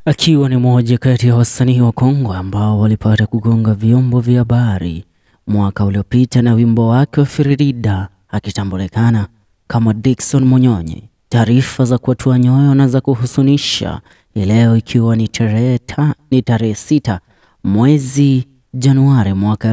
akiwa ni mmoja kati ya wasanii wa Kongo ambao walipata kugonga vyombo vya habari mwaka uliopita na wimbo wake wa Firirida akitambulikana kama Dickson Munyonyi. Taarifa za kuatua nyoyo na za kuhusunisha leo ikiwa ni tarehe ta, ni tarehe sita mwezi Januari mwaka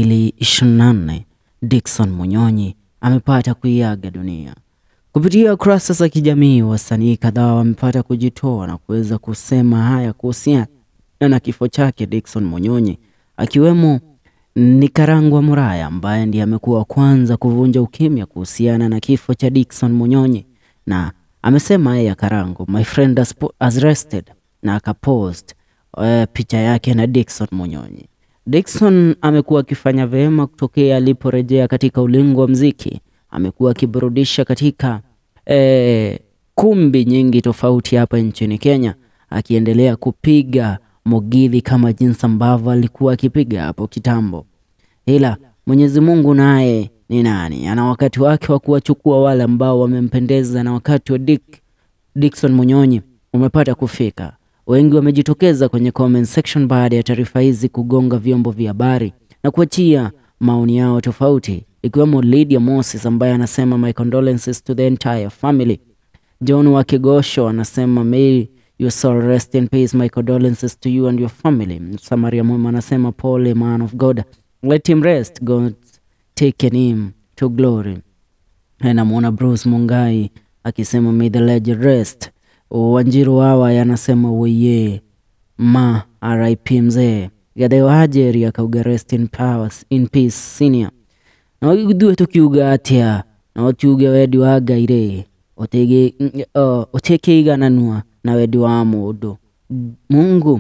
2024, Dickson Munyonyi amepata kuiaga dunia. Kupitia kurasa za kijamii, wasanii kadhaa wamepata kujitoa na kuweza kusema haya kuhusiana na kifo chake Dickson Munyonyi, akiwemo Nikarangwa Muraya ambaye ndiye amekuwa wa kwanza kuvunja ukimya kuhusiana na kifo cha Dickson Munyonyi, na amesema yeye Karango, my friend has, has rested, na akapost uh, picha yake na Dickson Munyonyi. Dickson amekuwa akifanya vyema kutokea aliporejea katika ulingo wa mziki. Amekuwa akiburudisha katika eh, kumbi nyingi tofauti hapa nchini Kenya, akiendelea kupiga mogili kama jinsi ambavyo alikuwa akipiga hapo kitambo. Ila Mwenyezi Mungu naye ni nani, ana wakati wake wa kuwachukua wale ambao wamempendeza, na wakati wa Dick, Dickson Munyonyi umepata kufika. Wengi wamejitokeza kwenye comment section baada ya taarifa hizi kugonga vyombo vya habari na kuachia maoni yao tofauti, ikiwemo Lydia Moses ambaye anasema my condolences to the entire family. John Wakigosho anasema may your soul rest in peace, my condolences to you and your family. Samaria Mwema anasema pole man of God, let him rest, God taken him to glory. Namwona Bruce Mungai akisema may the legend rest. Wanjiru hawa yanasema weye ma RIP mzee Gatheo Hajeri akauga rest in powers, in peace senior na wagithue tukiuga atia na watiuge wendi wa Ngai otege uh, utekeigananua na wendi wa mundu Mungu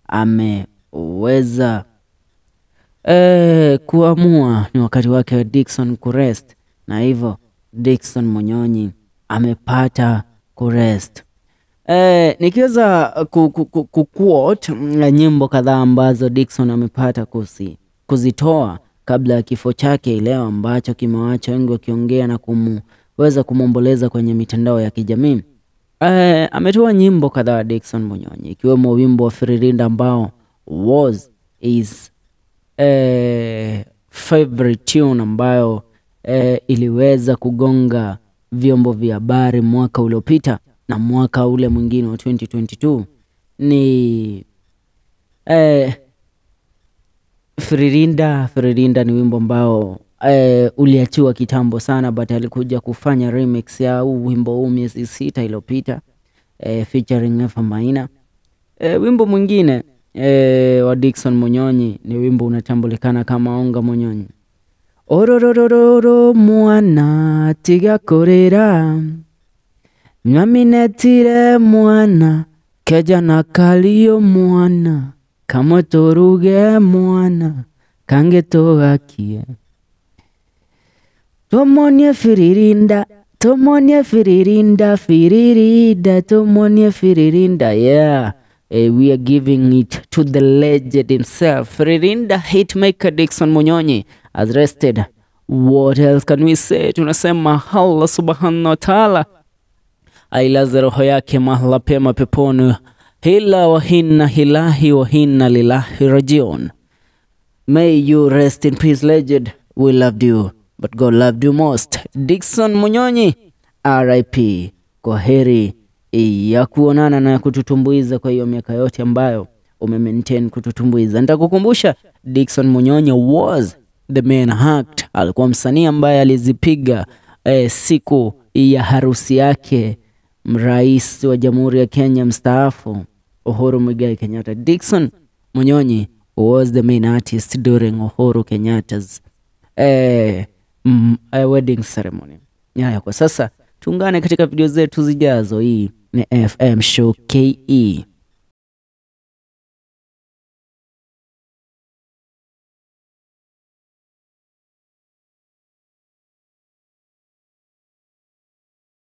ameweza eh, kuamua ni wakati wake wa Dickson kurest, na hivyo Dickson Munyonyi amepata kurest. Eh, nikiweza kuquote nyimbo kadhaa ambazo Dickson amepata kusi, kuzitoa kabla ya kifo chake leo ambacho kimewacha wengi wakiongea na kumweza kumwomboleza kwenye mitandao ya kijamii. Eh, ametoa nyimbo kadhaa Dickson Munyonyi ikiwemo wimbo wa Firirinda ambao was is eh, favorite tune ambayo eh, iliweza kugonga vyombo vya habari mwaka uliopita na mwaka ule mwingine wa 2022 ni eh, Firirinda. Firirinda ni wimbo ambao eh, uliachiwa kitambo sana, but alikuja kufanya remix ya huu wimbo huu miezi sita iliyopita eh, featuring Eva Maina. Eh, wimbo mwingine eh, wa Dickson Munyonyi ni wimbo unatambulikana kama Onga Munyonyi. ororororo mwana tigakorera nyaminetire mwana keja na kaliyo mwana kamwe turuge mwana kange tugakie tumonie firirinda tumonie firirinda firirinda tumonie firirinda yeah uh, we are giving it to the legend himself firirinda hitmaker Dickson Munyonyi has rested what else can we say tunasema Allah subhanahu wa ta'ala ailaze roho yake mahala pema peponi hila wa hinna hilahi wa hinna lilahi rajiun may you rest in peace legend we loved you but God loved you most Dickson Munyonyi RIP kwa heri ya kuonana na kututumbuiza kwa hiyo miaka yote ambayo umemaintain kututumbuiza nitakukumbusha Dickson Munyonyi was the main act alikuwa msanii ambaye alizipiga eh, siku ya harusi yake rais wa Jamhuri ya Kenya mstaafu Uhuru Muigai Kenyatta. Dickson Munyonyi was the main artist during Uhuru Kenyatta's eh, mm, eh, wedding ceremony. Haya, kwa sasa tuungane katika video zetu zijazo. Hii ni FM Show KE.